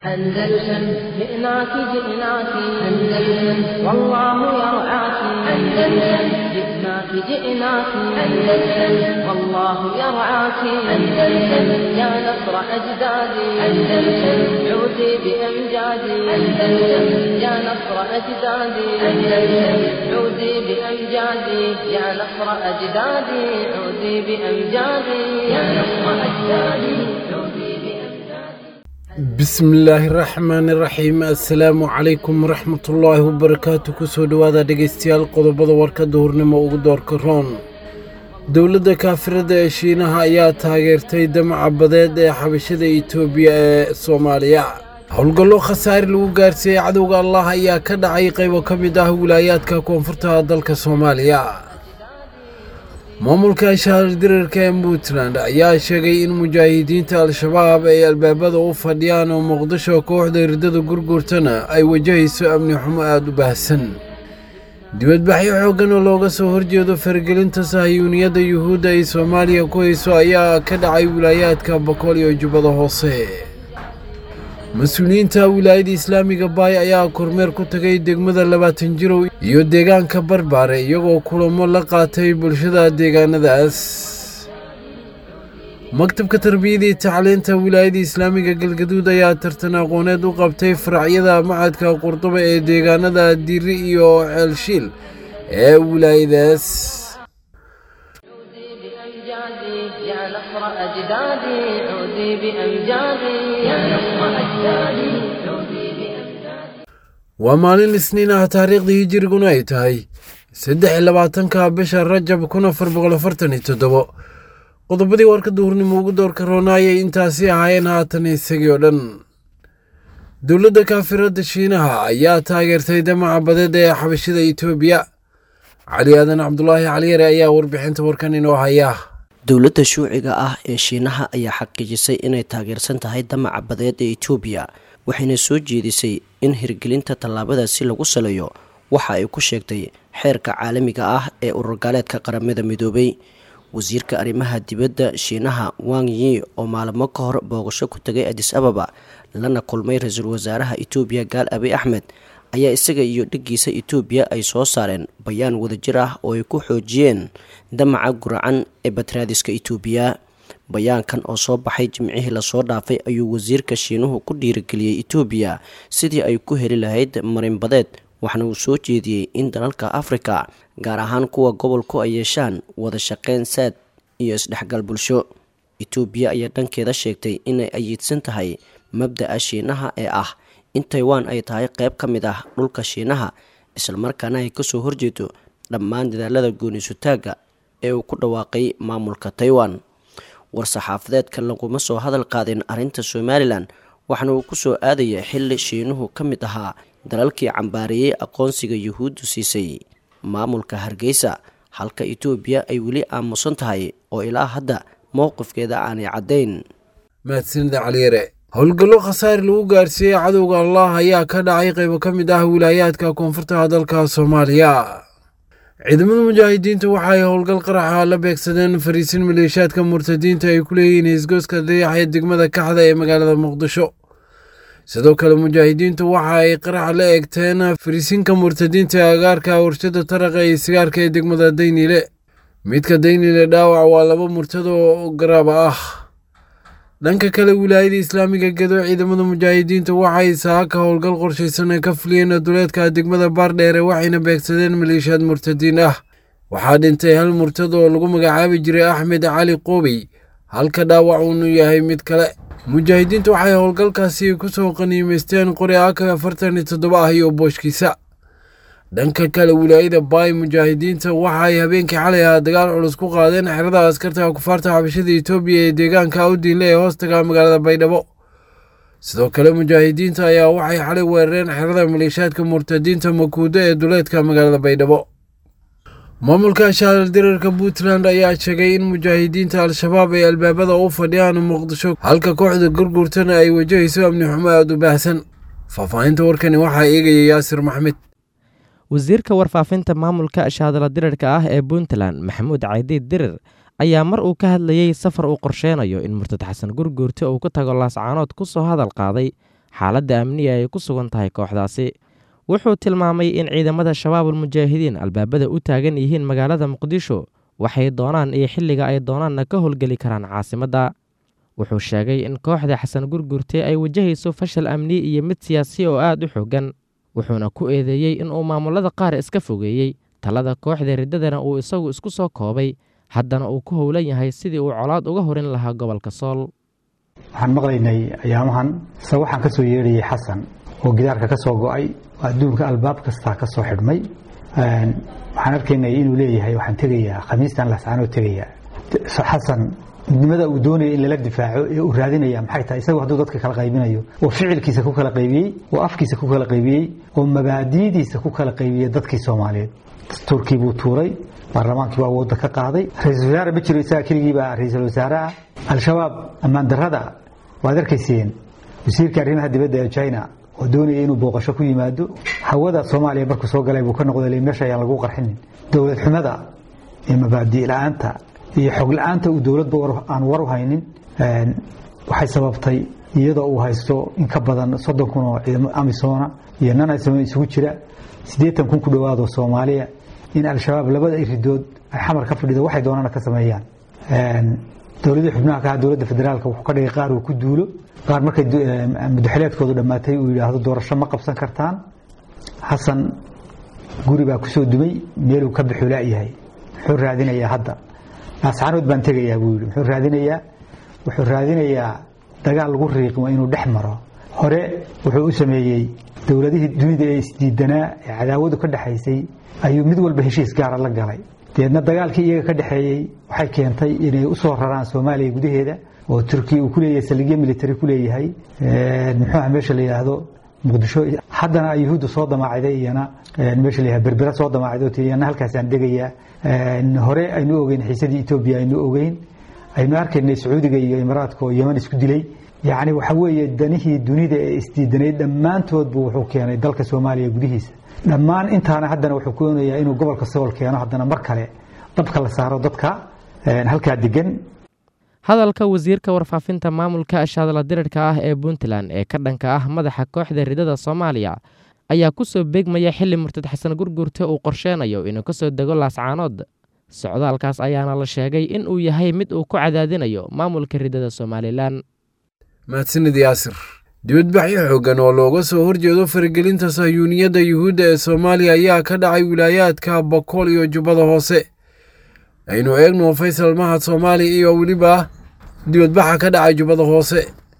أندلسن جئناك جئناك أندلسن والله يرعاك أندلسن جئناك جئناك أندلسن والله يرعاك أندلسن يا نصر أجدادي أندلسن عودي بأمجادي أندلسن يا نصر أجدادي أندلسن عودي بأمجادي يا نصر أجدادي عودي بأمجادي يا نصر أجدادي عودي بأمجادي bismillaahi raxmaani raxiim assalaamu calaykum waraxmatullaahi wabarakaatu kusoo dhowaada dhegaystayaal qodobada warkadda hurnimo ugu doorka roon dowladda kaafirada ee shiinaha ayaa taageertay damaca badeed ee xabashada itoobiya ee soomaaliya howlgallo khasaare lagu gaarsiiyey cadowga allah ayaa ka dhacay qaybo ka mid ah wilaayaadka koonfurta dalka soomaaliya maamulka shaardirarka ee puntland ayaa sheegay in mujaahidiinta al-shabaab ay albaabada u fadhiyaan oo muqdisho kooxda irdada gurgurtana ay wajahayso amni xumo aada u baahsan dibadbaxyo xooggan oo looga soo horjeedo faragelinta sahayuuniyadda yuhuudda ay soomaaliya ku hayso ayaa ka dhacay wilaayaadka boqol iyo jubbada hoose mas-uuliyiinta wilaayada islaamiga baay ayaa kormeer ku tagay degmada labaatan jirow iyo deegaanka barbaare iyagoo kulamo la qaatay bulshada deegaanadaas maktabka tarbiyada iyo tacliinta wilaayada islaamiga galgaduud ayaa tartan aqooneed u qabtay faracyada macadka qurduba ee deegaanada diri iyo ceelshiil ee wilaayadaas عودي بأمجادي يا نصر أجدادي عودي بأمجادي يا نصر أجدادي عودي بأمجادي waa maalin isniin ah taariikhdii hijiriguna ay tahay saddex iyo labaatanka bisha rajab kun afar boqol afartan iyo toddobo qodobadii warka duhurnimo ugu doorka roonaayay intaasi ahaayeen haatan isagii oo dhan dowladda kaafirada shiinaha ayaa taageertay damaca badeed ee xabashida itoobiya cali aadan cabdulaahi caliyare ayaa warbixinta warkan inoo haya dowladda shuuciga ah ee shiinaha ayaa xaqiijisay inay taageersan tahay damaca badeed ee etoobiya waxayna soo jeedisay in hirgelinta tallaabadaasi lagu saleeyo waxa ay ku sheegtay xeerka caalamiga ah ee ururgaaleedka qaramada midoobay wasiirka arrimaha dibadda shiinaha wang yi oo maalmo ka hor booqasho ku tagay adis ababa lana kulmay ra-iisul wasaaraha etoobiya gaal abi axmed ayaa isaga iyo dheggiisa etoobiya ay soo saareen bayaan wadajir ah oo ay ku xoojiyeen damaca guracan ee batraadiska etoobiya bayaankan oo soo baxay jimcihii lasoo dhaafay ayuu wasiirka shiinuhu ku dhiirigeliyey etoobiya sidii ay ku heli lahayd marinbadeed waxna uu soo jeediyey in dalalka afrika gaar ahaan kuwa gobolku ay yeeshaan wada shaqeyn saad iyo isdhexgal bulsho etoobiya ayaa dhankeeda sheegtay inay ayiidsan tahay mabda'a shiinaha ee ah in taiwan ay tahay qayb ka mid ah dhulka shiinaha islamarkaana ay kasoo horjeedo dhammaan dadaalada gooniisutaagga ee uu ku dhawaaqay maamulka taiwan war-saxaafadeedkan laguma soo hadal qaadin arrinta somalilan waxaana uu ku soo aadaya xilli shiinuhu ka mid ahaa dalalkii cambaareeyey aqoonsiga yuhuuddu siisay maamulka hargeysa halka etoobiya ay weli aamusan tahay oo ilaa hadda mowqifkeeda aanay caddayn mahadsanida caliyare howlgallo khasaare lagu gaarsiiyey cadowga allah ayaa ka dhacay qaybo ka mid ah wilaayaadka koonfurta dalka soomaaliya ciidamada mujaahidiinta waxa ay howlgal qaraxa la beegsadeen fariisin maleeshaadka murtadiinta ay ku leeyihiin isgooska dayax ee degmada kaxda ee magaalada muqdisho sidoo kale mujaahidiintu waxa ay qaraxa la eegteen fariisinka murtadiinta ee agaarka warshada taraqa iyo sigaarka ee degmada daynile midka daynile dhaawac waa laba murtad oo garaaba ah dhanka kale wilaayada islaamiga gedo ciidamada mujaahidiinta waxay saaka howlgal qorshaysan ka fuliyeen duleedka degmada baardheere waxayna beegsadeen maleeshiyaad murtadiin ah waxaa dhintay hal murtad oo lagu magacaabi jiray axmed cali qoobey halka dhaawac uunu yahay mid kale mujaahidiinta waxay howlgalkaasi kusoo qaniimaysteen qori aka afartan iyo toddoba ah iyo booshkiisa dhanka kale wilaayada baay mujaahidiinta waxaay habeenkii xalay ah dagaal culus ku qaadeen xerada askarta kufaarta xabashada etoobiya ee deegaanka awdiinle ee hoostaga magaalada baydhabo sidoo kale mujaahidiinta ayaa waxay xalay weerareen xerada maleeshaadka murtadiinta makuudo ee duleedka magaalada baydhabo maamulka shaaldirarka puntland ayaa sheegay in mujaahidiinta al-shabaab ay albaabada u fadhiyaan muqdisho halka kooxda gurgurtana ay wajahayso amni xumo aada u baahsan faahfaahinta warkani waxaa eegaya yaasir maxmed wasiirka warfaafinta maamulka shaadala dirarka ah ee puntland maxamuud caydiid dirir ayaa mar uu ka hadlayey safar uu qorsheynayo in murtad xasan gurguurta uu ku tago laascaanood ku soo hadal qaaday xaaladda amniga ay ku sugan tahay kooxdaasi wuxuu tilmaamay in ciidamada shabaabul mujaahidiin albaabada u taagan yihiin magaalada muqdisho waxay doonaan iyo xilliga ay doonaanna ka howlgeli karaan caasimadda wuxuu sheegay in kooxda xasan gurgurte ay wajahayso fashal amni iyo mid siyaasi oo aad u xoogan wuxuuna ku eedeeyey inuu maamulada qaar iska fogeeyey talada kooxda riddadana uu isagu isku soo koobay haddana uu ku howlan yahay sidii uu colaad uga horin lahaa gobolka sool waxaan maqlaynay ayaamahan se waxaan ka soo yeedhayay xasan oo gidaarka ka soo go'ay oo adduunka albaab kastaa ka soo xidhmay waxaan arkaynay inuu leeyahay waxaan tegayaa khamiistan lascaanoo tegayaa xasan midnimada uu doonaya in lala difaaco ee uu raadinaya maxay tahay isagu hadduu dadka kala qaybinayo oo ficilkiisa ku kala qaybiyey oo afkiisa ku kala qaybiyey oo mabaadi'diisa ku kala qaybiyey dadkii soomaaliyeed dastuurkii buu tuuray baarlamaankii baa awoodda ka qaaday ra-iisul wasaare ma jiro isaga keligii baa ra-iisul wasaare ah al-shabaab ammaan darrada waad arkayseen wasiirka arrimaha dibadda ee china oo doonaya inuu booqasho ku yimaado hawada soomaaliya markuu soo galay buu ka noqday meesha ayaan lagu qarxinin dowlad xumada iyo mabaadi' la-aanta iyo xog la-aanta uu dowladba aan war u haynin waxay sababtay iyadoo uu haysto in ka badan soddon kun oo ciidamo amisoona iyo nan amisoona isugu jira siddeetan kun ku dhowaado soomaaliya in al-shabaab labada iridood ay xamar ka fadhido waxay doonana ka sameeyaan dowladii xubnaha ka ah dowladda federaalka wuxuu ka dhigay qaar uu ku duulo qaar markay mudaxileedkoodu dhammaatay uu yidhaahdo doorasho ma qabsan kartaan xasan guri baa kusoo dumay meeluu ka bixu la'yahay muxuu raadinayaa hadda naascaanood baan tegayaa buu yidhi muxuu raadinayaa wuxuu raadinayaa dagaal lagu riiqmo inuu dhex maro hore wuxuu u sameeyey dowladihii dunida ee isdiidanaa ee cadaawadu ka dhexaysay ayuu mid walba heshiis gaara la galay deedna dagaalkii iyaga ka dhexeeyey waxay keentay inay u soo raraan soomaaliya gudaheeda oo turkiya uu ku leeyahay saldhigyo military ku leeyahay muxuuha meesha la yidhaahdo muqdisho haddana yuhuudda soo damaacday iyana meesha la yidhahdo berbera soo damaacday oo iyana halkaasaan degayaa hore aynu ogeyn xiisadii etoobiya aynu ogeyn aynu arkaynay sacuudiga iyo imaaraadka oo yeman isku dilay yacni waxa weeye danihii dunida ee isdiidanay dhammaantoodbu wuxuu keenay dalka soomaaliya gudihiisa dhammaan intaana haddana wuxuu keenayaa inuu gobolka sool keeno haddana mar kale dabka la saaro dadka halkaa degan hadalka wasiirka warfaafinta maamulka ashadla dirirka ah ee puntland ee ka dhanka ah madaxa kooxda ridada soomaaliya ayaa ku soo beegmaya xilli murtad xasan gurgurte uu qorsheenayo inuu ka soo dego laascaanood socdaalkaas ayaana la sheegay in uu yahay mid uu ku cadaadinayo maamulka ridada somalilan mahadsanid yaasir dibadbaxyo xooggan oo looga soo horjeedo faragelinta sahyuuniyadda yuhuudda ee soomaaliya ayaa ka dhacay wilaayaadka bokool iyo jubbada hoose aynu eegno faysal mahad soomaaliya iyo weliba dibadbaxa ka dhacay jubbada hoose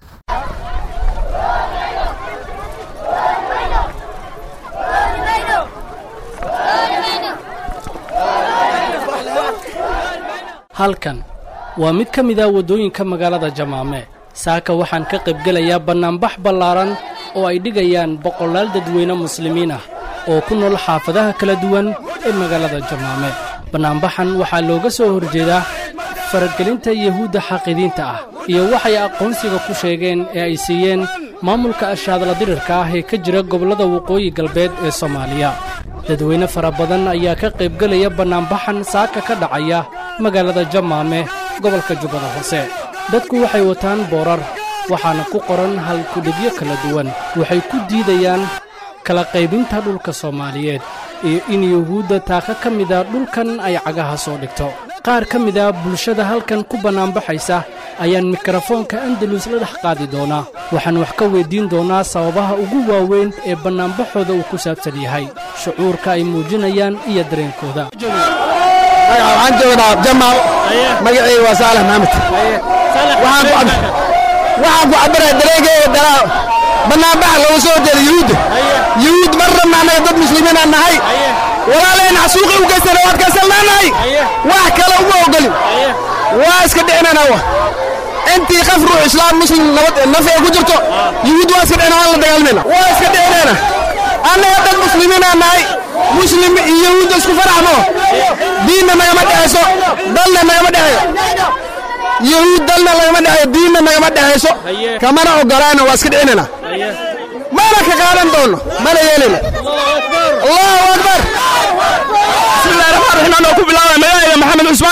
halkan waa mid ka mid ah waddooyinka magaalada jamaame saaka waxaan ka qaybgelayaa bannaanbax ballaaran oo ay dhigayaan boqolaal dadweyne muslimiin ah oo ku nool xaafadaha kala duwan ee magaalada jamaame bannaanbaxan waxaa looga soo horjeedaa faragelinta yuhuudda xaqidiinta ah iyo waxay aqoonsiga ku sheegeen ee ay siiyeen maamulka ashaadla dirirka ah ee ka jira gobollada waqooyi galbeed ee soomaaliya dadweyne fara badan ayaa ka qaybgelaya bannaanbaxan saaka ka dhacaya magaalada jamaame gobolka jubbada hoose dadku waxay wataan boorar waxaana ku qoran halkudhibyo kala duwan waxay ku diidayaan kala qaybinta dhulka soomaaliyeed iyo in yuhuudda taaka ka mida dhulkan ay cagaha soo dhigto qaar ka mid a bulshada halkan ku bannaanbaxaysa ayaan mikrofoonka andalus la dhex qaadi doonaa waxaan wax ka weyddiin doonaa sababaha ugu waaweyn ee bannaanbaxooda uu ku saabsan yahay shucuurka ay muujinayaan iyo dareenkooda waxaan joognaa jamaal magacayga waa saalax maxamed waxaan ku cabiraya dareenkeyga dalaa bannaanbaxa looga soo horjeeda yuhuudda yuhuud mar rabna annaga dad muslimiinaan nahay walaalahayna xasuuqi u geystana waad kaysalnaanahay wax kale uma ogolin waa iska dhicinana wa intii qaf ruux islaam muslim nabad naf ay ku jirto yuhuud waa iska dhicina waan la dagaalmayna waa iska dhicinayna annaga dad muslimiinaan nahay muslim iyo yahuudda isku faraxmo diinna nagama dhexayso dalna nagama dhexeeyo yahuud dalna nagama dhexeeyo diinna nagama dhexayso kamana ogolaana waa iska dhicinayna mana ka qaadan doono mana yeelina allahu akbar bismillahi raxmaan raxiim anoo ku bilaabaya magacayga maxamed cusmaan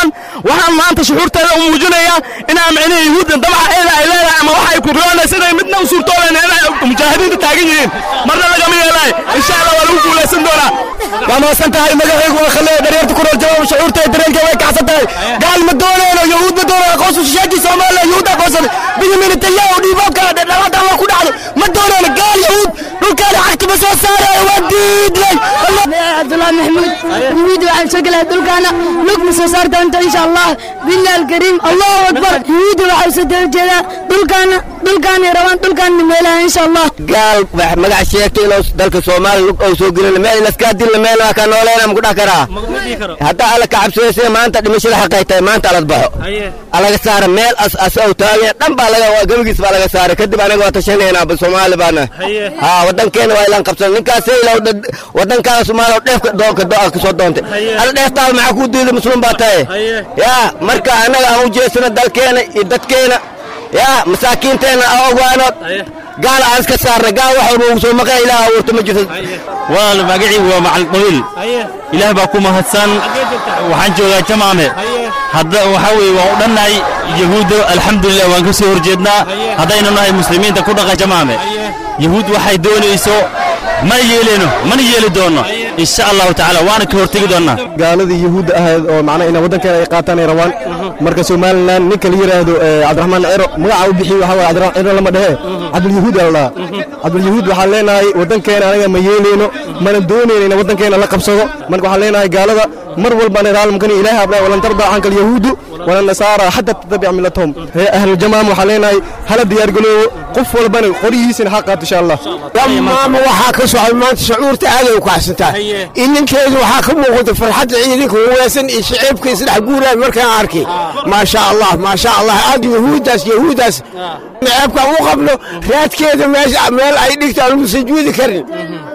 waxaan maanta shucuurteeda u muujinayaa inaa micnihi yahuudda dabca eeda ay leedahay ama waxa ay ku riyoonaysa inay midna u suurtooleen inay mujaahidiinta taagan yihiin marna lagama yeelaay insha allah waa lagu guulaysan doonaa waa mahadsan tahay magacaygu waa khaleeya dhareerta ku nool jawaab shucuurteeda dareenkeeda way kacsan tahay gaal ma doonayno yahuud ma doonayno aqoonsu shishaajii soomaaliya yahuud aqoonsan benyamin netanyahu dhiiboobka dhaladan waa ku dhacdo ma doonayno gaal yahuud dhulkaana cagti ma soo saarayo waa diidlay cabdullaahi maxamuud yahuud waxaan soo gelaya dhulkaana lug ma soo saar doonto insha allah billahi alkariim allahu akbar yahuud waxaa usoo daba jeedaa dhulkaana dhulkaanay rabaan dhulkaana meelaha insha allah gaal wax magac sheegtay inuu dalka soomaaliya lug ou soo gelin meel laskaa dilla meel waa ka nooleena ma ku dhex karaa hadda alla ka cabsooysa maanta dhimashada xaqay tahay maanta alad baxo alaga saara meel as as ou taagan dhan baa laga gabagiis baa laga saaray kadib anaga waa tashanaynaa soomaali baana ha wadankeena waa ilaan qabsan ninkaas ilaw wadankaana soomaaliya dheefka doonka do ka soo doontay ada dheeftaada maxaa kuu diiday muslim baa tahay yaa marka annaga aan u jeesano dalkeena iyo dadkeena yaa masaakiinteenna aan ogaanood gaal aan iska saarna gaal wax walba ugu soo maqan ilaah abuurta ma jirto walaal magacii waa macalin qabiil ilaah baa ku mahadsan waxaan joogaa jamaame hadda waxaa weeye waan u dhannahay yahuudda alxamdulilah waan ka soo horjeednaa haddaynu nahay muslimiinta ku dhaqa jamaame yahuud waxay doonayso mana yeeleyno mana yeeli doonno insha allahu tacaala waana ka hortegi doonnaa gaaladii yahuudda ahayd oo macnaha inay waddankeena ay qaataan ay rabaan marka somalilan ninka la yidhaahdo cabdiraxmaan ciro magaca u bixiy waxaa waye cabdiraxmaan ciro lama dhehe cabdulyahuud aa la dhahaa cabdulyahuud waxaan leenahay waddankeena anaga ma yeeleyno mana doonayno in waddankeena la qabsado marka waxaan leenahay gaalada mar walbaan raalmkani ilaahi abnaa walan tardaa canka alyahuudu wala nasaara xataa tatabic millatahum ree ahlujamaam waxaan leenahay hala diyaargaloobo qof walbana qorihiisina ha qaato insha allah dhammaama waxaa ka socda maanta shucuurta aaday u kacsantaa ininkeedu waxaa ka muuqata farxadda ciidanka waweesan iyo shaciibka isdhex guuraan markaan arkay maasha allah maasha allah aad yahuuddaas yahuuddaas ceebkaan u qabno raadkeeda meesha meel ay dhigtaan lagu sujuudi karin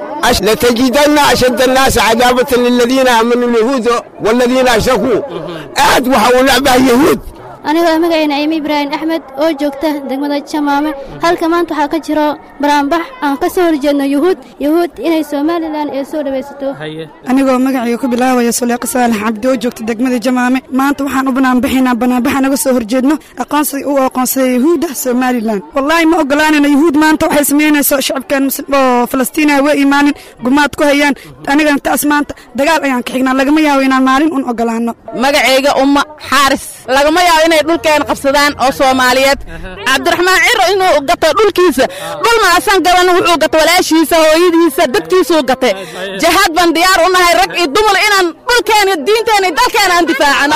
لتجدن أشد الناس عذابة للذين آمنوا اليهود والذين أشركوا أحد وحاول لعبة يهود anigoo magacayna ayme ibraahim axmed oo joogta degmada jamaame halka maanta waxaa ka jiro baraanbax aan ka soo horjeedno yuhuud yuhuud inay somalilan ee soo dhawaysato anigoo magacayga ku bilaabaya suleeqa saalax cabdi oo joogta degmada jamaame maanta waxaan u banaanbaxaynaa banaanbaxa naga soo horjeedno aqoonsiga uu aqoonsaday yahuudda somalilan wallaahi ma ogolaanayno yuhuud maanta waxay samaynayso shacabkan oo falastiina waa imaanin gumaad ku hayaan anigana taas maanta dagaal ayaan ka xignaa lagama yaabo inaan maalin un ogolaanno magacayga umma xaaris lagama yaabo inay dhulkeena qabsadaan oo soomaaliyeed cabdiraxmaan ciro inuu gato dhulkiisa dhul maasan gaban wuxuu gato walaashiisa hooyadiisa dadkiisuu gatay jahaad baan diyaar u nahay rag iyo dumar inaan dhulkeena diinteena iyo dalkeena aan difaacano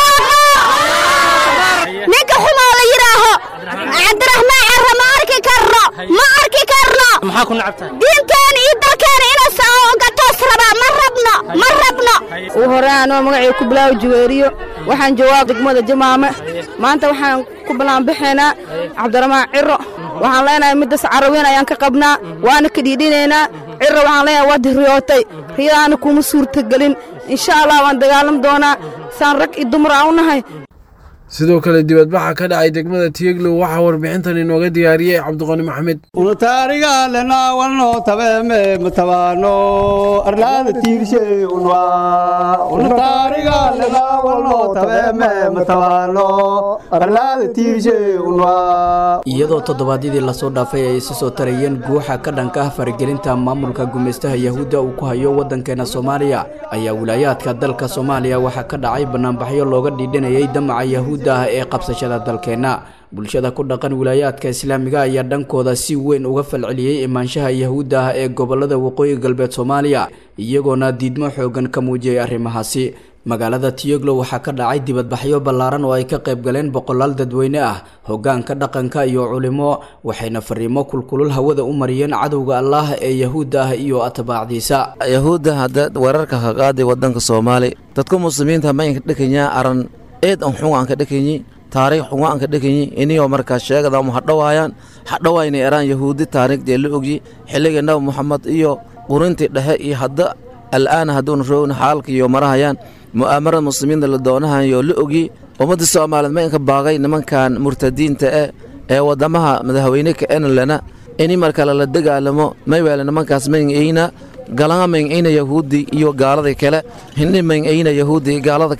ninka xumoo la yidhaaho cabdiraxmaan ciro ma arki karno ma arki karno maxaa ku nacabtahay diinteena iyo dalkeena inuu gatoos rabaa ma rabno ma rabno uu hore anoo magacii ku bilaawo juweeriyo waxaan joogaa degmada jamaame maanta waxaan ku ballaanbaxaynaa cabdiraxmaan ciro waxaan leenahay middas caraweyn ayaan ka qabnaa waana ka dhiidhinaynaa ciro waxaan leenahay waad riyootay riyadaana kuma suurtagelin insha allah waan dagaalam doonaa saan rag iyo dumar aan u nahay sidoo kale dibadbaxa ka dhacay degmada tiyeglow waxaa warbixintan inooga diyaariyey cabdiqani maxamed unataarigalena walno tabeeme matabaano arlaada tiirshe unwa unataarigalena walno tabeeme matabaano arlaada tiirshe unwa iyadoo toddobaadyadii lasoo dhaafay ay isa soo tarayeen guuxa ka dhanka ah faragelinta maamulka gumaystaha yahuudda uu ku hayo waddankeena soomaaliya ayaa wilaayaadka dalka soomaaliya waxaa ka dhacay banaanbaxyo looga dhiidhanayay damaca yahuud ah ee qabsashada dalkeenna bulshada ku dhaqan wilaayaadka islaamiga ayaa dhankooda si weyn uga falceliyey imaanshaha yahuudda ah ee gobolada waqooyi galbeed soomaaliya iyagoona diidmo xoogan ka muujiyay arrimahaasi magaalada tiyoglo waxaa ka dhacay dibadbaxyo ballaaran oo ay ka qayb galeen boqolaal dadweyne ah hoggaanka dhaqanka iyo culimo waxayna fariimo kulkulul hawada u mariyeen cadowga allaah ee yahuudda ah iyo atbaacdiisa yahuudda hadda weerarka ka qaaday waddanka soomaali dadka muslimiinta ma inka dhekanyaa aran eed an xunga anka dhekanyi taariikh xunga anka dhekanyi iniyoo markaa sheegadamu hadhowaayaan hadhowaynay eraan yahuudi taariikhdee la ogyi xilliga nabi moxamed iyo qurintii dhexe iyo hadda al'aana hadduuna roogna xaalka iyo marahayaan mu'aamarada muslimiinta la doonahayo la ogyi ummadda soomaaliyeed ma inka baaqay nimankan murtadiinta eh ee waddamaha madaxweyne ka enlena ini marka lala dagaalamo mayweele nimankaas mayn-eyna galama mayn-eyna yahuudi iyo gaalada kale hindhi mayn-eyna yahuudi iyo gaalada kale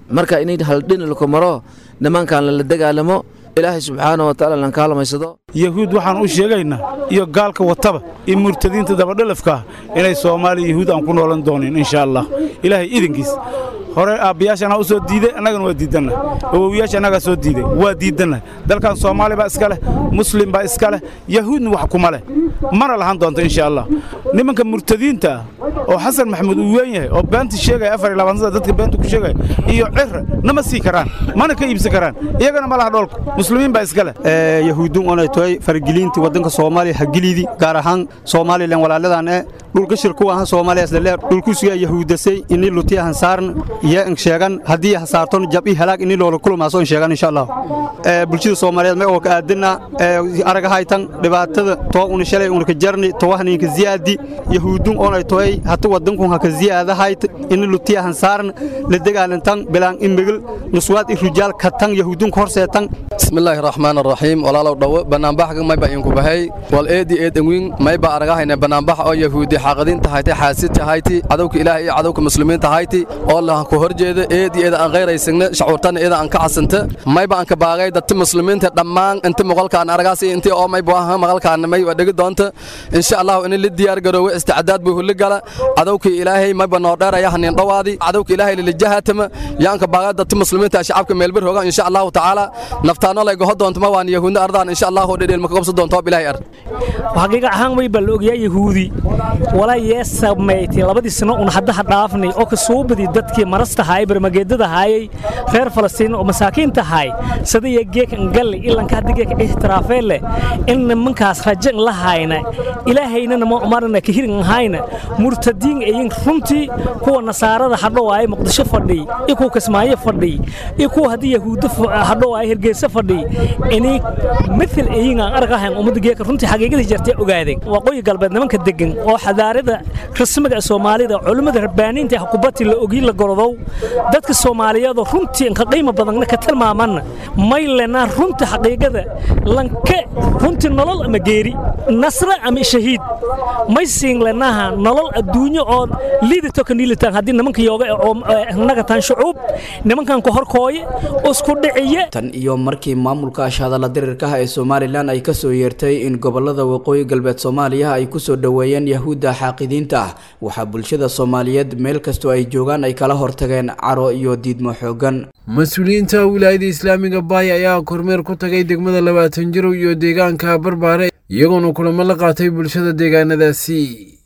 marka inay haldhin lako maro nimankan lala dagaalamo ilaahay subxaana wa tacaala lan kaalmaysado yahuud waxaan u sheegaynaa iyo gaalka wataba iyo murtadiinta dabadhalafka ah inay soomaaliya yahuud aan ku noolan doonin insha allah ilaahay idinkiis hore aabbayaasha anaa u soo diiday annagana waa diidanna awowyaasha annagaa soo diiday waa diidanna dalkan soomaali baa iska leh muslim baa iska leh yahuudna wax kuma leh mana lahan doonto insha allah nimanka murtadiinta ah oo xasan maxamuud uu weyn yahay oo beenta sheegaya afar iyo labaatan sada dadka beenta ku sheegaya iyo cira nama sii karaan mana ka iibsan karaan iyagana ma laha dhoolku muslimiin baa iska leh yahuudun onay tahay fargelinta waddanka soomaaliya hagilidi gaar ahaan soomaalilan walaaladan ee dhulka shirku ahaan soomaaliya isleer dhulkusugaa yahuudasay ini lutiya hansaarn iyo in sheegan haddii hasaarton jab i halaag ini loola kulmaaso in sheegan insha allah bulshada soomaaliyeed may oo ka aadina aragahaytan dhibaatada too una shalay una ka jarni towahninka ziyaadi yahuudun onay tahay hata waddankun haka ziyaadahayt ini lutiya hansaarn la dagaalantan bilaan imigil nuswaad i rujaal katan yahuudunka horseetan bismillaahi raxmaan araxiim walaalow dhowo bannaanbaxga mayba inku bahay wal eedi eedanwiin mayba aragahayna bannaanbax oo yahuudi xaaqadiinta hayti xaasidta hayti cadowka ilaah iyo cadowka muslimiinta hayti oo lahan ku horjeeda eedi eeda aan khayraysagna shacuurtana eeda aan ka casanta mayba aan ka baagay dadta muslimiinta dhammaan inta muqalkaan aragaas iyo intii oo mayba aha maqalkaana may waa dhegi doonta insha allahu in la diyaar garoowe isticdaad buu hulli gala cadowka ilaahay mayba noo dheeraya hanin dhawaadi cadowka ilaahay lilijahatama yaan ka baagay dadta muslimiinta shacabka meelbir hooga insha allahu tacaala naftaano lay goho doonto ma waan yahuudna ardaan insha allahu dhedheel maka qabsan doonto bilaahi ar xaqiiqa ahaan way bal ogyaa yahuudi walaa yee samayti labadii sano un haddaha dhaafnay oo ka soo badi dadkii marasta haay barmageedada haayay reer falastiin oo masaakiinta haay sadaya geeka ngalle ilanka hadda geeka ixtiraafee leh in nimankaas rajan la hayna ilaahayna nama umarna ka hirin hayna murtadiin ayin runtii kuwa nasaarada hadhow ay muqdisho fadhiy iyo kuwa kismaayo fadhiy iyo kuwa haddii yahuudda hadhow ay hergeysa fadhiy inay mithil ayin aan argahayn ummadda geeka runtii xaqiiqadii jartay ogaadeen waqooyi galbeed nimanka degan oo xadaarada rasmiga soomaalida culimmada rabbaaniinta xukubati la ogi la gorodow dadka soomaaliyeed runtii inka qiimo badanna ka tilmaamanna may lena runta xaqiiqada lanke runtii nolol ama geeri nasra ama shahiid may siin lenaha nolol adduunyo oo liidato ka niilitaan haddii nimanka yooga oo nagataan shucuub nimankan ku horkooye isku dhiciye tan iyo markii maamulka ashadala dirirkaha ee somalilan ay ka soo yeertay in gobolada waqooyi galbeed soomaaliya ay ku soo dhoweeyeen yahuudda xaaqidiinta ah waxaa bulshada soomaaliyeed meel kastoo ay joogaan ay kala hortageen caro iyo diidmo xoogan mas-uuliyiinta wilaayada islaamiga baay ayaa kormeer ku tagay degmada labaatan jirow iyo deegaanka barbaare iyagoona kulamo la qaatay bulshada deegaanadaasi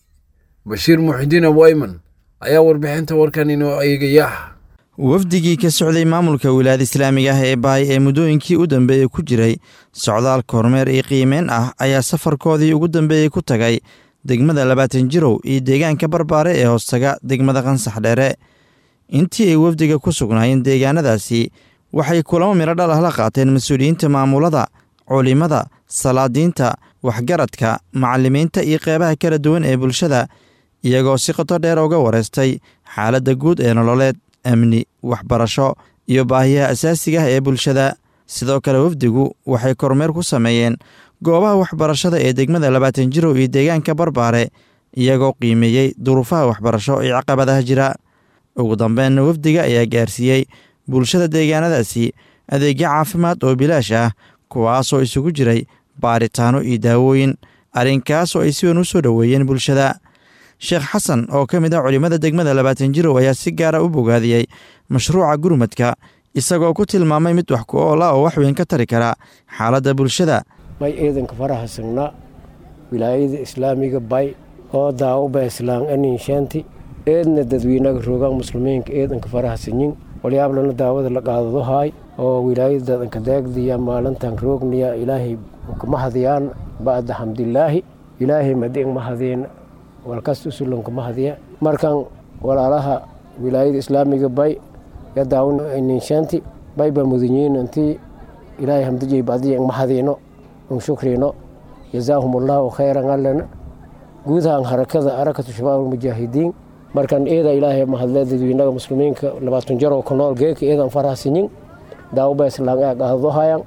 bashiir muxidiin abu ayman ayaa warbixinta warkan inoo eegaya wafdigii ka socday maamulka wilaayada islaamiga ah ee baay ee muddooyinkii u dambeeyey ku jiray socdaal kormeer iyo qiimeyn ah ayaa safarkoodii ugu dambeeyey ku tagay degmada labaatan jirow iyo deegaanka barbaare ee hoostaga degmada qansax dheere intii ay wafdiga ku sugnaayeen deegaanadaasi waxay kulamo midho dhal ah la qaateen mas-uuliyiinta maamulada culimada salaadiinta waxgaradka macallimiinta iyo qeybaha kala duwan ee bulshada iyagoo si qoto dheer uga wareystay xaaladda guud ee nololeed amni waxbarasho iyo baahiyaha asaasiga ah ee bulshada sidoo kale wafdigu waxay kormeer ku sameeyeen goobaha waxbarashada ee degmada labaatan jirow iyo deegaanka barbaare iyagoo qiimeeyey duruufaha waxbarasho iyo caqabadaha jira ugu dambeenna wafdiga ayaa gaarsiiyey bulshada deegaanadaasi adeegyo caafimaad oo bilaash ah kuwaasoo isugu jiray baaritaano iyo daawooyin arrinkaasoo ay si weyn u soo dhoweeyeen bulshada sheekh xasan oo ka mid ah culimmada degmada labaatan jirow ayaa si gaara u bogaadiyey mashruuca gurmadka isagoo ku tilmaamay mid wax ku oola oo wax weyn ka tari kara xaaladda bulshada bay ciidanka faraha signaa wilaayada islaamiga bay oo daawuba islaan aninshaanti eedna dadweynaga roogaan muslimiinka eedanka faraha sinyin walyaablana daawada la qaadado haay oo wilaayada dadanka daagdiya maalintan roogniya ilaahay kamahadiyaan ba'da xamdilaahi ilaahay madiin mahadiin walkas usulanka mahadiya markan walaalaha wilaayada islaamiga bay ya daawun ninshaanti bay ba mudanyiin intii ilaahay hamdijay badiya mahadiino un shukrino jazaahum allahu khayran allana guudahan harakada harakatu shabaab almujaahidiin markan eeda ilaahay mahadle dadweynaga muslimiinka labaatan jaroo ku nool geeka eedan farahsinyin daawuba islaan ee qaadadohayan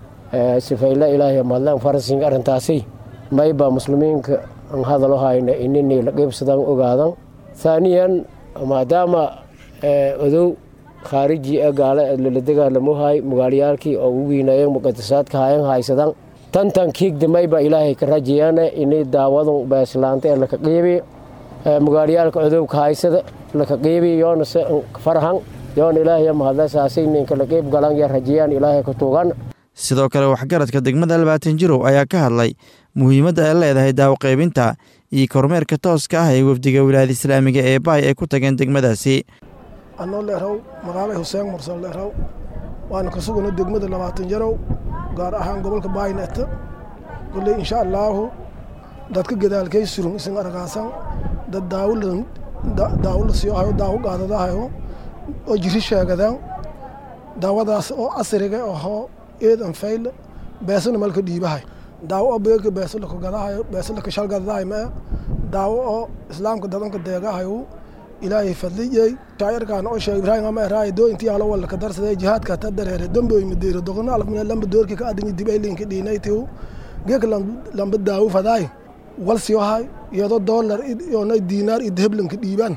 sifayle ilaahay mahadle farahsinyin arrintaasi mayba muslimiinka an hadalohayna inini la qeybsadan ogaadan haaniyan maadaama odow khaariji ee gaale lala dagaalamohay magaalayaalkii oo ugu wiinayeen muqadasaadka hayan haysadan tantan kiigdamayba ilaahay ka rajayaane inay daawadun beeslaanta ee laka qiibi magaalayaalka cudubka haysada laka qiibi yoona se farhan yoona ilaahay mahadle saasay ninka la qiib galan ya rajayaan ilaahay ka tuugan sidoo kale waxgaradka degmada labaatan jirow ayaa ka hadlay muhiimadda ay leedahay daawoqaybinta iyo kormeerka tooska ah ee wafdiga wilaayada islaamiga ee baay ay ku tageen degmadaasi anoo leeraw magaalay xuseen mursal leeraw waana ka sugana degmada labaatan jarow gaar ahaan gobolka baayneeta kolley insha allaahu dadka gadaalkay surun isin aragaasan dad daawo la siiyo hayo daawo qaadadahayo oo jiri sheegadaan daawadaas oo casriga ahoo eedan fayle beesana malka dhiibahay daawo oo beeka beesa laka gadahayo beesa laka shal gadadahay mae daawo oo islaamka dadanka deegahayo ilaahay fadliyey shaacirkaan oo sheeg ibraahim ama eraay doo intii alo walka darsaday jihaadka ta dareere damboy madeero doqona alfmina lamba doorki ka adingi dibay linki dhiinaytiu geek lamba daawo fadaay wal siyohay iyadoo doolar iyona diinaar iyo daheblanka dhiibaan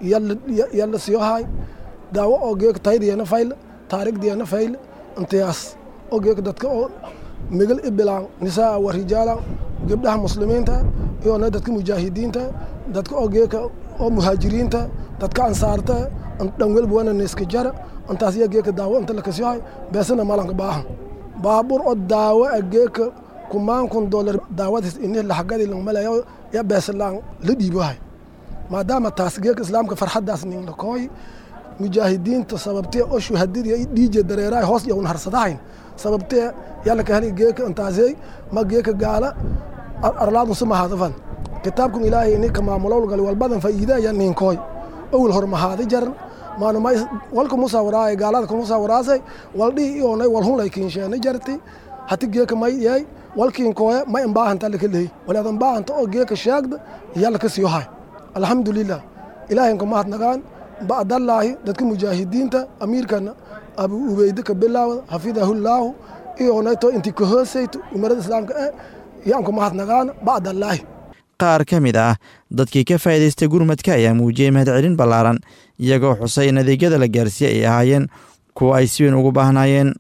yalla siyohay daawo oo geek taydiyana fayl taarigdiyana fayl intiyaas oo geek dadka oo megal ibilaan nisaa wa rijaalan gabdhaha muslimiinta iyona dadka mujaahidiinta dadka oo geeka oo muhaajiriinta dadka ansaarta dhan welba wana neeska jara intaas iya geeka daawo inta lakasiyohay beesana malanka baahan baabur oo daawo a geeka kumaan kun dolar daawadiis ini laxagadi langmalayo ya beesalaan la dhiibohay maadaama taas geeka islaamka farxaddaas ninlakooy mujaahidiinta sababtee oo shuhadadiya dhiije dareeraay hoos yowna harsadahayn sababtee yalaka heli geeka intaasey ma geeka gaala arlaadun sumahadafan kitaabkun ilaahay ininka maamulowlgal walbadan faa'iidaya ninkooy owil hormahaadi jaran maanumay walka musawiraay gaalada kumusawiraasay waldhihi iyonay walhunlay kiinsheena jarti hati geeka may yay walkiinkooya ma imbaahanta laka leey walaad imbaahanta oo geeka sheegda yalaka siyohay alxamdulilah ilaahaynka mahadnagaan ba'dallaahi dadka mujaahidiinta amiirkana abu ubeyde ka bilaawda xafidahullaahu iyonayto inti ka hoosayto umarada islaamka eh yaanku mahadnagaan ba'dallaahi qaar ka mid ah dadkii ka faa'iidaystay gurmadka ayaa muujiyey mahadcelin ballaaran iyagoo xusay in adeegyada la gaarsiiyey ay ahaayeen kuwa ay si weyn ugu baahnaayeen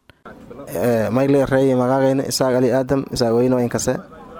mayle reeye magaagayna isaaq ali aadam isaaq weyno inkase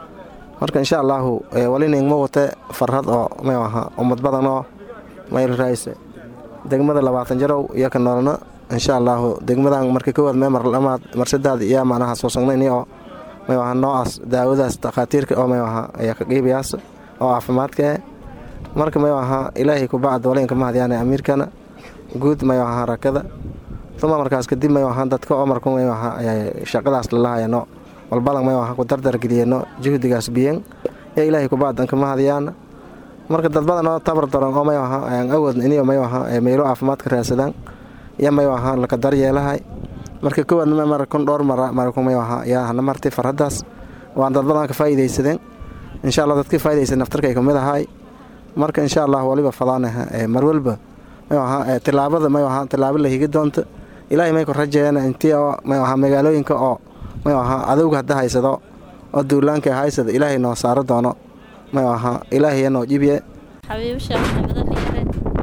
marka insha allaahu waliningma wate farhad oo may aha ummad badan oo mayl raayse degmada labaatan jarow iyo ka noolna insha allaahu degmadan marka kowaad mee marlamaad marsadaad iyo macnaha soo sognayni oo may aha noocaas daawadaas takhaatiirka oo may aha ayaa ka qiibayaas oo caafimaadka eh marka may aha ilaahay kubacd walinka mahadyaane amiirkana guud may aha rakada uma markaas kadib may aha dadka oo marku may aha ayaa shaqadaas lalahayano walbadan may aha ku dardargeliyeno juhdigaas biyen ee ilaahay kubacdan ka mahadyaana marka dad badan oo tabar daran oo may aha ayaan awoodna iniyo may aha meelo caafimaadka raadsadaan iyo may aha laka daryeelahay marka kowaadna mar kun dhowr mara marku may aha yaa hana martay farhadaas waan dad badan ka faa'iidaysadeen insha allah dadka faa'iidaysan naftarkay kamid ahay marka insha allah waliba fadaanaha mar walba may aha tilaabada may aha tilaabo la higi doonta ilaahay may ku rajeeyana intii oo may aha magaalooyinka oo may aha adowga hadda haysado oo duulaanka haysada ilaahay noo saaro doono may aha ilaahay noo jibiye xabiibo sheekh maxamed aliire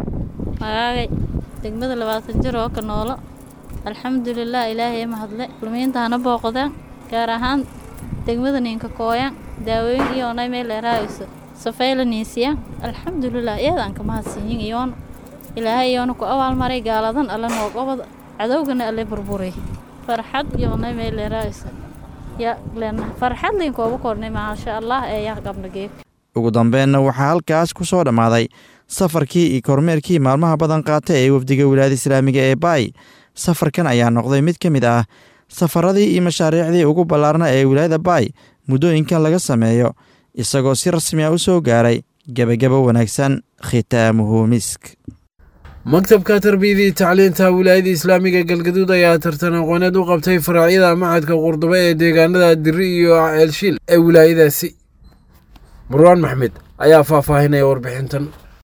magaagay degmada labaatan jir oo ka noolo alxamdulilah ilaahay mahadle kulmiinta hana booqdaan gaar ahaan degmada ninka kooyan daawooyin iyoonay meel dheeraayso safayla niisiya alxamdulilah iyadaan ka mahadsiinyin iyoona ilaahay iyoona ku abaalmaray gaaladan alle noo gobod cadowgana alle burburiy farxad iyoonay meel dheeraayso ya lena farxad linkooba kornay maasha allah ee yaa qabna geeg ugu dambeenna waxaa halkaas ku soo dhammaaday safarkii iyo kormeerkii maalmaha badan qaata ee wafdiga wilaayada islaamiga ee baay safarkan ayaa noqday mid ka mid ah safaradii iyo mashaariicdii ugu ballaarna ee wilaayada baay muddooyinkan laga sameeyo isagoo si rasmi ah u soo gaaray gebagabo wanaagsan khitaamuhu misk maktabka tarbiyadii tacliinta wilaayada islaamiga galgaduud ayaa tartan aqooneed u qabtay faraacyada macadka qurdube ee deegaanada diri iyo ceelshiil ee wilaayadaasi marwaan maxmed ayaa faahfaahinaya warbixintan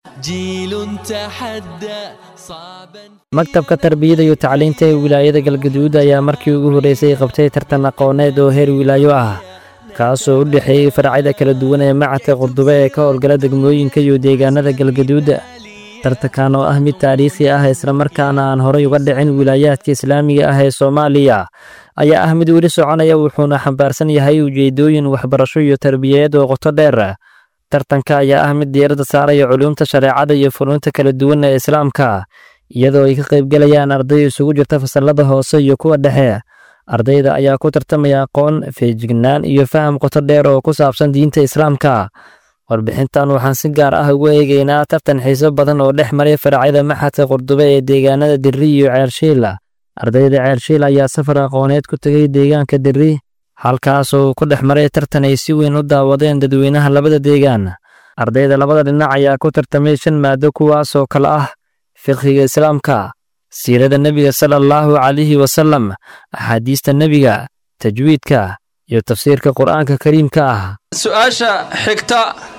maktabka tarbiyada iyo tacliinta ee wilaayada galgaduud ayaa markii ugu horreysay qabtay tartan aqooneed oo heer wilaayo ah kaasoo u dhexeeyey faracyada kala duwan ee macadka qurdube ee ka howlgala degmooyinka iyo deegaanada galgaduuda tartankan oo ah mid taariikhi ah islamarkaana aan horay uga dhicin wilaayaadka islaamiga ah ee soomaaliya ayaa ah mid weli soconaya wuxuuna xambaarsan yahay ujeedooyin waxbarasho iyo tarbiyadeed oo qoto dheer tartanka ayaa ah mid diiradda saaraya culuumta shareecada iyo funuunta kala duwan ee islaamka iyadoo ay ka qaybgelayaan arday isugu jirta fasallada hoose iyo kuwa dhexe ardayda ayaa ku tartamaya aqoon feejignaan iyo faham qoto dheer oo ku saabsan diinta islaamka warbixintan waxaan si gaar ah ugu eegaynaa tartan xiiso badan oo dhex maray faracyada maxadka qurdube ee deegaanada dirri iyo ceershiil ardayda ceershiil ayaa safar aqooneed ku tegay deegaanka dirri halkaas oo ku dhex maray tartan ay si weyn u daawadeen dadweynaha labada deegaan ardayda labada dhinac ayaa ku tartamay shan maado kuwaas oo kale ah fiqhiga islaamka siirada nebiga sala allahu calayhi wasalam axaadiista nebiga tajwiidka iyo tafsiirka qur'aanka kariimka ah su-aasha xigta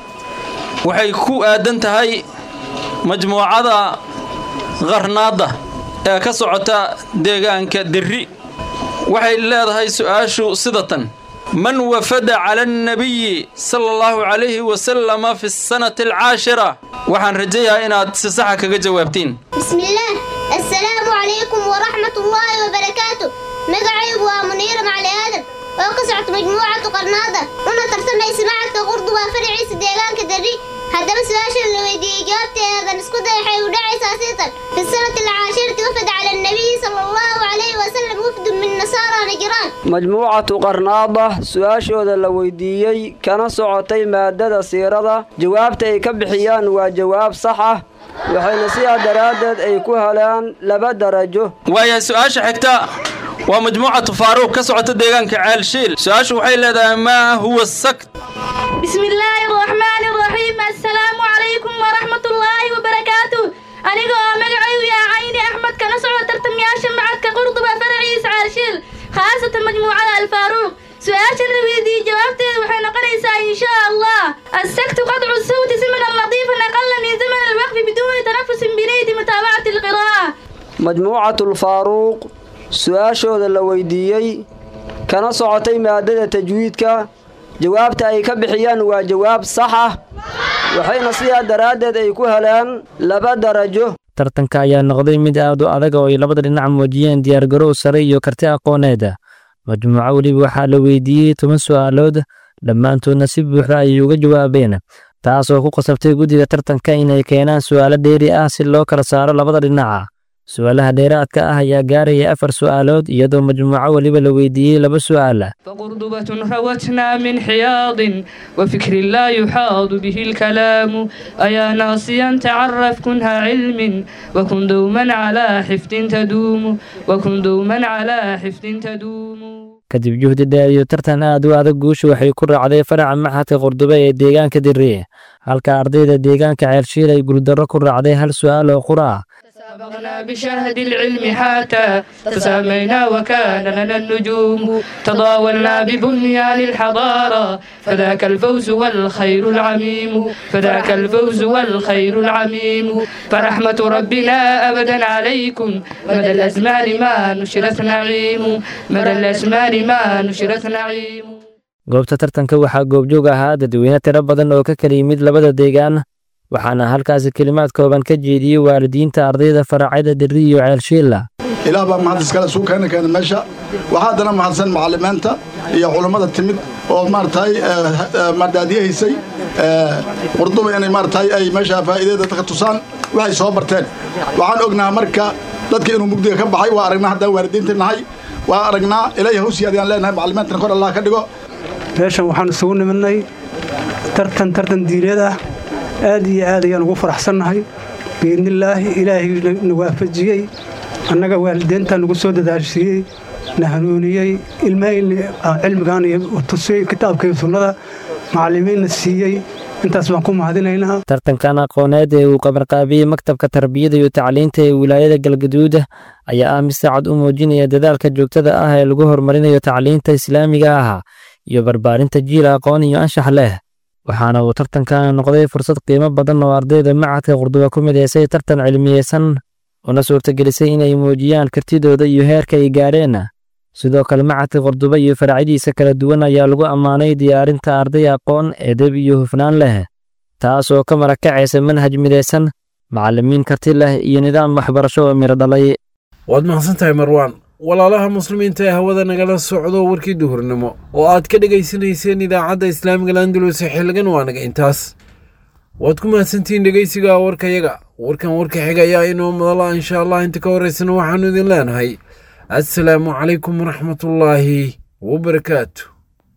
waxay ku aadan tahay majmuucada qarnaadda ee ka socota deegaanka dirri waxay leedahay su'aashu sida tan man wafada cala annabiyi sala allahu calayhi wasalama fi sanati alcaashira waxaan rajayaa inaad si saxa kaga jawaabtiin بسم الله السلام عليكم ورحمة الله وبركاته مقعيب ومنير مع آدم وقصعت مجموعة قرناطة أنا ترسمي سماعة قرد وفرعي سديلان كدري هذا بس واشر اللي ويدي إجابتي هذا نسكت حي وداعي ساسيطا في السنة العاشرة وفد على النبي صلى الله عليه وسلم وفد من نصارى نجران majmuucatu qarnaada su-aashooda la weydiiyey kana socotay maadada siirada jawaabta ay ka bixiyaan waa jawaab sax ah waxayna sidaa daraaddeed ay ku helaan laba darajo waayahay su-aasha xigta waa majmuucatu faaruuq ka socota deegaanka ceelshiil su-aashu waxay leedahay maa huwa sakt بسم الله الرحمن الرحيم السلام عليكم ورحمة الله وبركاته أنا مقعي يا عيني أحمد كان سعود ترتم يا شمعة كقرطبة فرعي سعارشيل خاصة مجموعة الفاروق سؤال الرويدي جوابته وحين قريسا إن شاء الله السكت قطع الصوت زمنا لطيفا أقل من زمن الوقف بدون تنفس بنية متابعة القراءة majmuucatulfaaruuq su-aashooda la weydiiyey kana socotay maadada tajwiidka jawaabta ay ka bixiyaan waa jawaab sax ah waxayna sidaa daraaddeed ay ku helaan laba darajo tartanka ayaa noqday mid aad u adag oo ay labada dhinac muujiyeen diyaargarow sare iyo karti aqooneed majmuuco weliba waxaa la weydiiyey toban su'aalood dhammaantoodna si buuxda ayay uga jawaabeen taasoo ku qasabtay guddiga tartanka inay keenaan su'aalo dheeri ah si loo kala saaro labada dhinaca su'aalaha dheeraadka ah ayaa gaaraya afar su'aalood iyadoo majmuuco weliba la weydiiyey laba su'aal فقرضبة روتنا من حياض وفكر لا يحاض به الكلام أيا ناصيا تعرف كنها علم وكن دوما على حفظ تدوم وكن دوما على حفظ تدوم kadib juhdi dheer iyo tartan aad u adag guusha waxay ku raacday faraca maxadka qurdube ee deegaanka dirri halka ardayda deegaanka ceelshiil ay guuldarro ku raacday hal su'aal oo qura ah سبقنا بشهد العلم حتى تسامينا وكان لنا النجوم تضاولنا ببنيان الحضارة فذاك الفوز والخير العميم فذاك الفوز والخير العميم فرحمة ربنا أبدا عليكم مدى الأزمان ما نشرت نعيم مدى الأزمان ما نشرت نعيم goobta tartanka waxaa goobjoog ahaa dadweyne tiro badan oo ka kala yimid labada deegaan waxaana halkaasi kelimaad kooban ka jeediyey waalidiinta ardayda faracyada dirri iyo ceelshiilla ilaah baa mahad iskale suu keena keena meesha waxaa haddana mahadsan macallimiinta iyo culummada timid oo maaragtay mardaadiyahaysay qurduba inay maaragtay ay meesha faa'iidada dadka tusaan waxay soo barteen waxaan ognaha marka dadka inuu mugdiga ka baxay waa aragnaa haddaan waalidiinta nahay waa aragnaa ilaahi hawsii adiyaan leenahay macallimiintana kor allah ka dhigo meeshan waxaan isugu nimidnay tartan tartan diineed ah aad iyo aad ayaan ugu faraxsannahay biidnillaahi ilaahay na waafajiyey annaga waalideyntaa nagu soo dadaashiiyey na hanuuniyey ilmahayna cilmigan iyo tusiyey kitaabka iyo sunnada macallimiinna siiyey intaas baan ku mahadinaynaa tartankan aqooneed ee uu qabanqaabiyey maktabka tarbiyada iyo tacliinta ee wilaayada galgaduud ayaa ah mid saacad u muujinaya dadaalka joogtada ah ee lagu horumarinayo tacliinta islaamiga ah iyo barbaarinta jiil aqoon iyo anshax leh waxaana uu tartankan noqday fursad qiimo badan oo ardayda macadka qurduba ku midaysay tartan cilmiyeysan una suurtagelisay inay muujiyaan kartidooda iyo heerka ay gaadheen sidoo kale macadka qurduba iyo faracyadiisa kala duwan ayaa lagu ammaanay diyaarinta arday aqoon edeb iyo hufnaan leh taas oo ka marakacaysa manhaj midaysan macallimiin karti leh iyo nidaam waxbarasho oo miro dhalay waad mahadsan tahay marwaan walaalaha muslimiinta ee hawada nagala socdo warkii duhurnimo oo aad ka dhegaysanayseen idaacadda islaamiga landalus xilligan waa naga intaas waad ku mahadsantihiin dhegaysiga warkayaga warkan warka xiga ayaa inoo madala insha allah inta ka horeysana waxaanu idin leenahay assalaamu calaykum waraxmatullaahi wabarakaatu